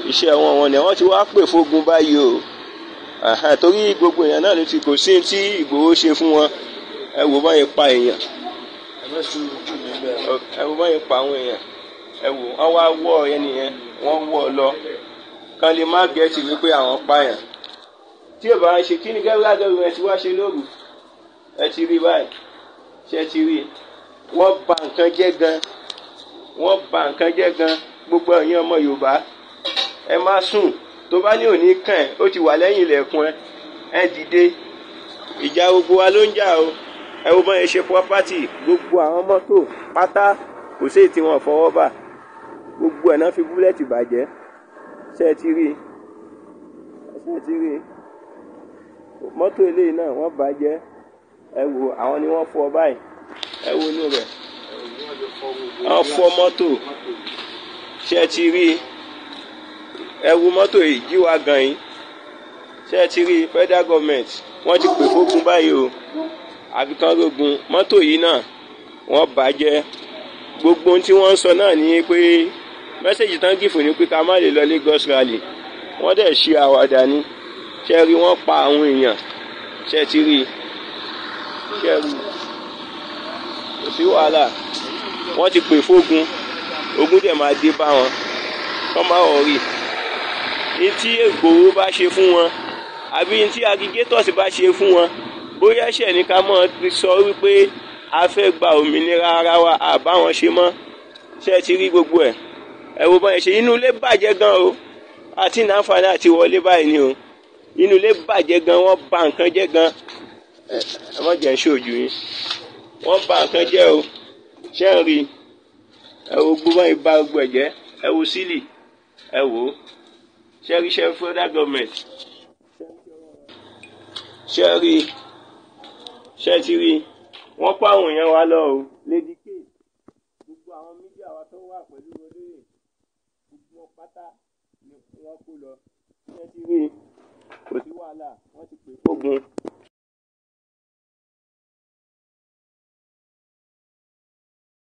iṣẹ́ wọn wọn ni wọ́n ti wá pè fógun báyìí o Àhà, torí gbogbo èèyàn náà ló ti kò sí tí Ìgbòho ṣe fún wọn ẹ wò báyìí pa èèyàn ẹ wò báyìí pa àwọn èèyàn ẹ wò wọ́n wá wọ́ ẹni yẹn wọ́n wọ́ ọ lọ kán lè má gẹ̀ẹ́sì wípé àwọn pààyàn tí ò bá ń ṣe kí ni gẹ́gẹ́ gẹ́gẹ́ ẹ ti wá ṣe lóru ẹ ti rí báyìí ṣe ti rí wọ́n bà nǹkan jẹ́ gan wọ́n bà nǹkan jẹ́ gan gbogbo ẹ̀yin ọmọ Yorùbá ẹ má sùn tó bá ní òní kàn ẹ́ ó ti wà lẹ́yìn ilẹ̀kùn ẹ ẹ dìde ìjà gbogbo wa ló ń jà o ẹ wo bọ́n yẹn ṣe property gbogbo àwọn mọ́tò pátá kò sí èyí tí wọ́n fọwọ́ bà gbogbo ẹ̀ náà fi búlẹ̀tì bàjẹ́ ṣe ẹ ti rí ṣe ẹ ti rí mọ́tò eléyìí náà wọ́n bàjẹ́ ẹ wo àwọn ni wọ́n fọ́ báyìí ẹ wo inú rẹ̀ wọ́n fọ́ mọ́tò ṣe ẹ ti rí ẹ wo mọ́tò yìí jíwa gan yìí ṣe ẹ ti rí federal government wọ́n ti pè fógun báyìí o àfikàn rogun mọ́tò yìí náà wọ́n bàjẹ́ gbogbo ohun tí wọ́n ń sọ náà ni pé mẹ́sẹ̀gì tán gìfò ní pé ká má lè lọ Lagos rally wọ́n dẹ̀ ṣe àwàdà ni ṣe rí wọ́n pa àwọn èèyàn ṣe ti rí ṣe rí kò sí wàhálà wọ́n ti pè fógun ogun dẹ̀ máa dé bá wọn kọ́ máa wọ̀ rí ní tí Ìgbòho bá ṣe fún wọn àbí ní tí agigators bá ṣe fún wọn bóyá ẹ̀ṣẹ̀ ní ká mọ̀ sọ wípé a fẹ́ gba òmìnira ara wa àbáwọn ṣe mọ́ ṣe ti rí gbogbo ẹ̀ ẹ wo báyìí ṣe inú ilé bàjẹ́ gan o àti nàǹfààní àti wọlé báyìí ni o inú ilé bàjẹ́ gan wọ́n bà nǹkan jẹ́ gan ẹ ẹ má jẹ́ ṣojú yín wọ́n bà nǹkan jẹ́ o ṣé ń rí ẹ wo gbogbo báyìí bà gbogbo ẹ̀ jẹ́ ẹ wo sílì ẹ wò ó ṣé rí ṣe federal government ṣé rí ṣé ti rí wọ́n pa àwọn èèyàn wa lọ o lady k gbogbo àwọn mídíà wa tó wà pẹ̀lú olóyè gbogbo wọn pátá ni wọ́n kó lọ ṣé ti rí kò sí wàhálà wọ́n ti pè fógun